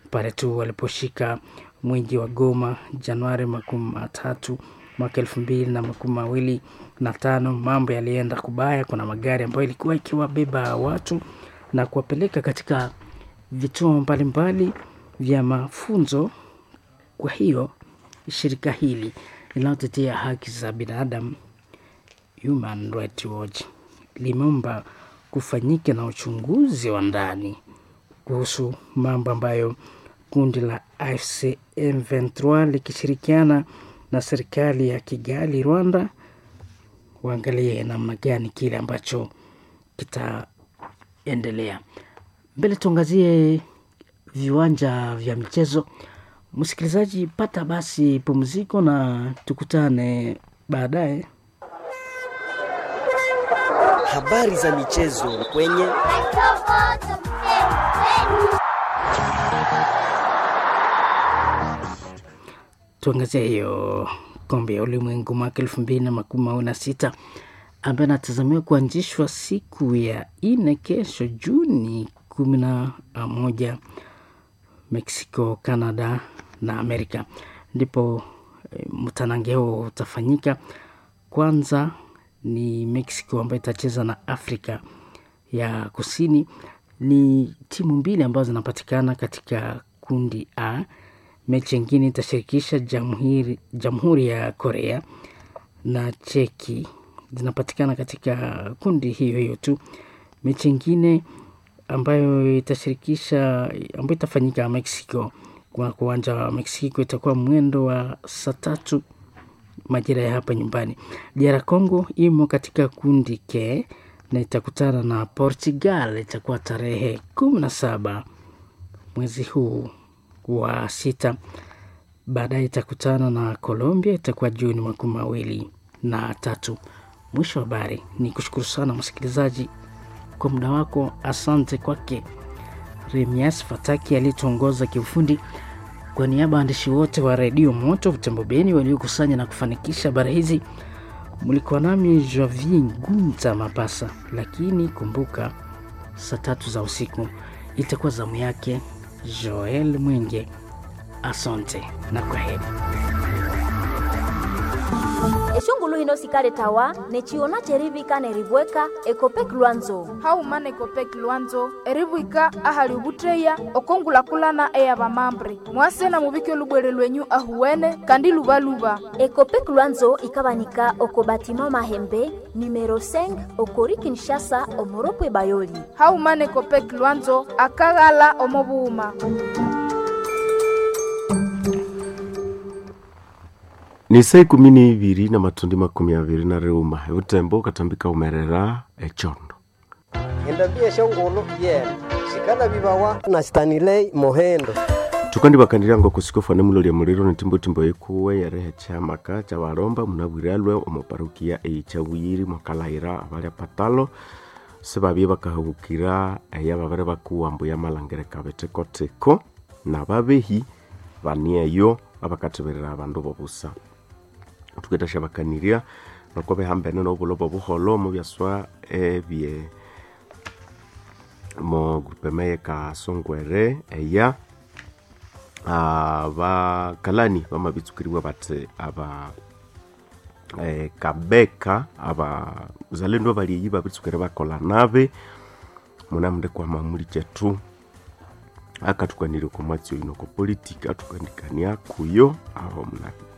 pale tu waliposhika mwingi wa Goma Januari makumi matatu mwaka elfu mbili na makumi mawili na tano. Mambo yalienda kubaya. Kuna magari ambayo ilikuwa ikiwabeba watu na kuwapeleka katika vituo mbalimbali vya mafunzo. Kwa hiyo shirika hili linalotetea haki za binadamu Human Rights Watch limeomba kufanyika na uchunguzi wa ndani kuhusu mambo ambayo kundi la AFC M23 likishirikiana na serikali ya Kigali, Rwanda, waangalie namna gani kile ambacho kitaendelea mbele. Tuangazie viwanja vya michezo. Msikilizaji, pata basi pumziko na tukutane baadaye. Habari za michezo kwenye tuangazie hiyo kombe ya ulimwengu mwaka elfu mbili na makumi mawili na sita ambayo anatazamiwa kuanzishwa siku ya nne kesho Juni kumi na moja Mexico, Canada na Amerika ndipo e, mtanange huo utafanyika. Kwanza ni Mexico ambayo itacheza na Afrika ya Kusini. Ni timu mbili ambazo zinapatikana katika kundi A. Mechi nyingine itashirikisha jamhuri, jamhuri ya Korea na Cheki zinapatikana katika kundi hiyo hiyo tu. Mechi nyingine ambayo itashirikisha ambayo itafanyika Mexico kwa uwanja wa Mexico itakuwa mwendo wa saa tatu majira ya hapa nyumbani. DR Congo imo katika kundi K na itakutana na Portugal, itakuwa tarehe kumi na saba mwezi huu wa sita. Baadaye itakutana na Colombia, itakuwa Juni makumi mawili na tatu. Mwisho wa habari. Ni kushukuru sana msikilizaji kwa muda wako. Asante kwake Remias Fataki aliyetuongoza kiufundi. Kwa niaba ya waandishi wote wa redio Moto Butembo Beni waliokusanya na kufanikisha habari hizi, mlikuwa nami Javi Gunta Mapasa. Lakini kumbuka, saa tatu za usiku itakuwa zamu yake Joel Mwenge. Asante na kwa heri. eshungulu hino sikale tawa nechiona cherivika nerivweka ekopek lwanzo haumana ekopek lwanzo erivwika ahali ovutteya okongulakulana eya vamambre mwasena muvike olubwere lwenyu ahuwene kandi luvaluva ekopek lwanzo ikavanika oko batima mahembe numero 5 okori kinshasa omoropwe bayoli haumana ekopek lwanzo akaghala omovuuma ni saa ikumi ni iviri na matundi makumi aviri na riuma eutembo ukatambika umerera echondo endambia shongolo yena shikana vivawa na stanilei mohendo tukandi vakandirango kusikofane mulolia muliro ni timbotimbo ikuwe yerehe chamaka cha varomba munavwiralwe omoparukia eichawiri mwakalaira avalya patalo sivavye vakahavukira eya vavere vakuwambo ya malangere kavetekoteko na vavehi vanieyo avakateverera avandu vovusa tuketasha vakaniria nakuwa vehambene novulo vovuholo muvyaswa evye mo grupeme kasongwere eya vakalani vamavitsukiriwa vati ava eh, kabeka ava uzalendo valieyi vavitsukire vakola nave munamnde kwa mamuli chetu akatukwanire kwa mwatsi oino ko politika atukandikania kuyo aho muna